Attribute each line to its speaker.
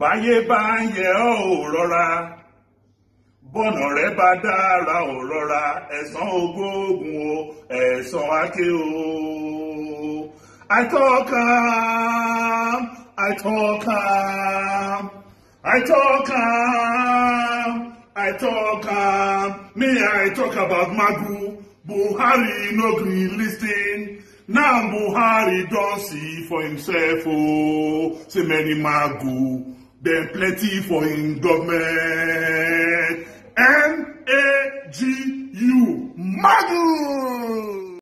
Speaker 1: báyé bá ń yẹ ọ́ ò rọra bọ́nà rẹ bá dára ò rọra ẹ̀san ogóògùn o ẹ̀san ake o. I talk am, I talk am, I talk am, I talk am. Me, I talk about Magu. Buhari no gree lis ten. Now Buhari don see for himself oh, say many Magu, dem plenty for him government. M-A-G-U, Magu!